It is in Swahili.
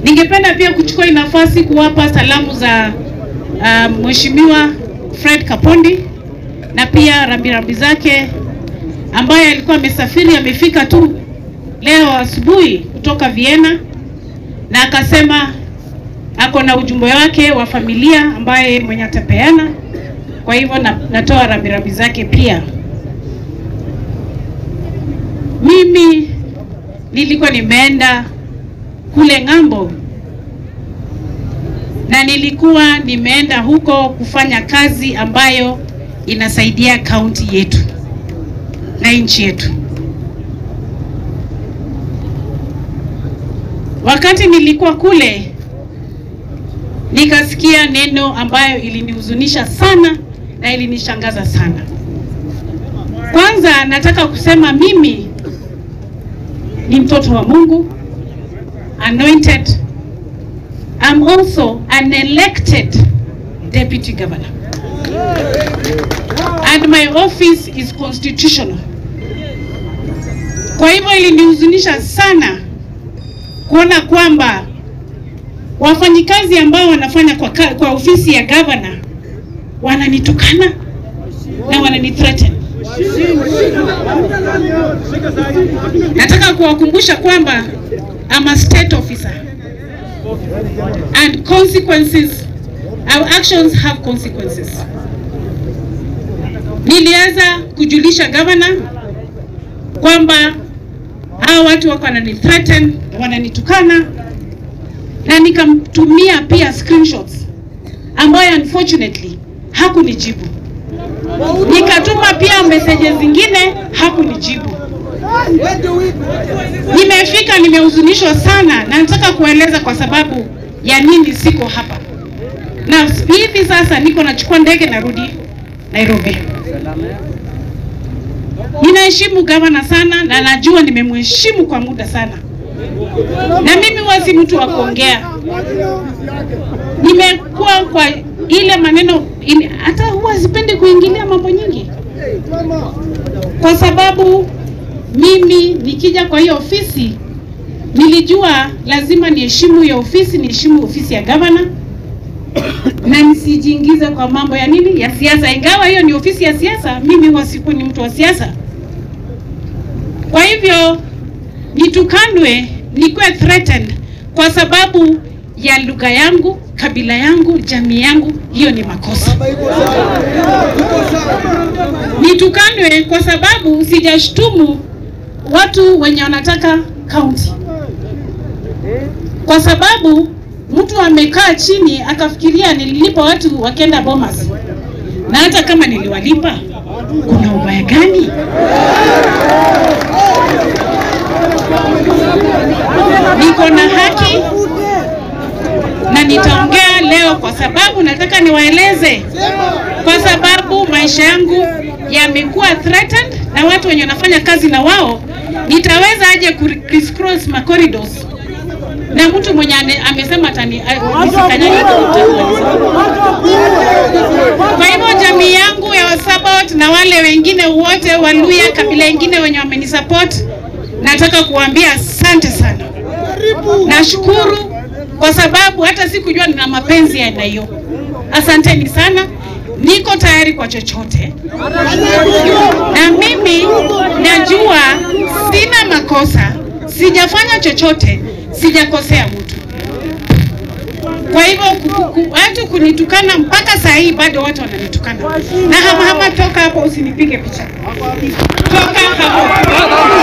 Ningependa pia kuchukua hii nafasi kuwapa salamu za uh, Mheshimiwa Fred Kapondi na pia rambirambi zake ambaye alikuwa amesafiri amefika tu leo asubuhi kutoka Vienna na akasema ako na ujumbe wake wa familia ambaye mwenye atapeana. Kwa hivyo na, natoa rambirambi zake pia. Mimi nilikuwa nimeenda kule ng'ambo na nilikuwa nimeenda huko kufanya kazi ambayo inasaidia kaunti yetu na nchi yetu. Wakati nilikuwa kule nikasikia neno ambayo ilinihuzunisha sana na ilinishangaza sana. Kwanza nataka kusema mimi ni mtoto wa Mungu, anointed. I'm also an elected deputy governor. And my office is constitutional. Kwa hivyo ilinihuzunisha sana kuona kwamba wafanyikazi ambao wanafanya kwa, ka- kwa ofisi ya governor wananitukana na wananithreaten. Nataka kuwakumbusha kwamba I'm a state officer and consequences, our actions have consequences. Nilianza kujulisha governor kwamba hao watu wako wananithreaten, wananitukana na nikamtumia pia screenshots ambayo unfortunately hakunijibu. Nikatuma pia messages zingine hakunijibu. Nimefika, nimehuzunishwa sana na nataka kueleza kwa sababu ya nini siko hapa, na hivi sasa niko nachukua ndege narudi Nairobi. Ninaheshimu gavana sana na najua nimemheshimu kwa muda sana, na mimi huwa si mtu wa kuongea. Nimekuwa kwa ile maneno ini, hata huwa sipendi kuingilia mambo nyingi, kwa sababu mimi nikija kwa hiyo ofisi nilijua lazima niheshimu hiyo ofisi, niheshimu ofisi ya gavana na nisijiingize kwa mambo ya nini ya siasa, ingawa hiyo ni ofisi ya siasa. Mimi huwa siku ni mtu wa siasa, kwa hivyo nitukanwe, nikuwe threatened kwa sababu ya lugha yangu, kabila yangu, jamii yangu, hiyo ni makosa. Nitukanwe kwa sababu sijashtumu watu wenye wanataka kaunti, kwa sababu mtu amekaa chini akafikiria nililipa watu wakenda Bomas, na hata kama niliwalipa, kuna ubaya gani? Niko na haki na nitaongea leo kwa sababu nataka niwaeleze, kwa sababu maisha yangu yamekuwa threatened na watu wenye wanafanya kazi na wao. Nitaweza aje ku crisscross ma corridors na mtu mwenye ane- amesema atani a- nisikanyage kwa hivyo jamii yangu ya Wasabot na wale wengine wote Waluya, kabila ingine wenye wamenisupport, nataka kuambia asante sana. Nashukuru kwa sababu hata sikujua nina mapenzi ya aina hiyo. Asanteni sana, niko tayari kwa chochote, na mimi najua sina makosa, sijafanya chochote, sijakosea mtu. Kwa hivyo ku- ku- watu kunitukana mpaka saa hii bado watu wananitukana. Na hama hama, toka hapo, usinipige picha, toka hapo.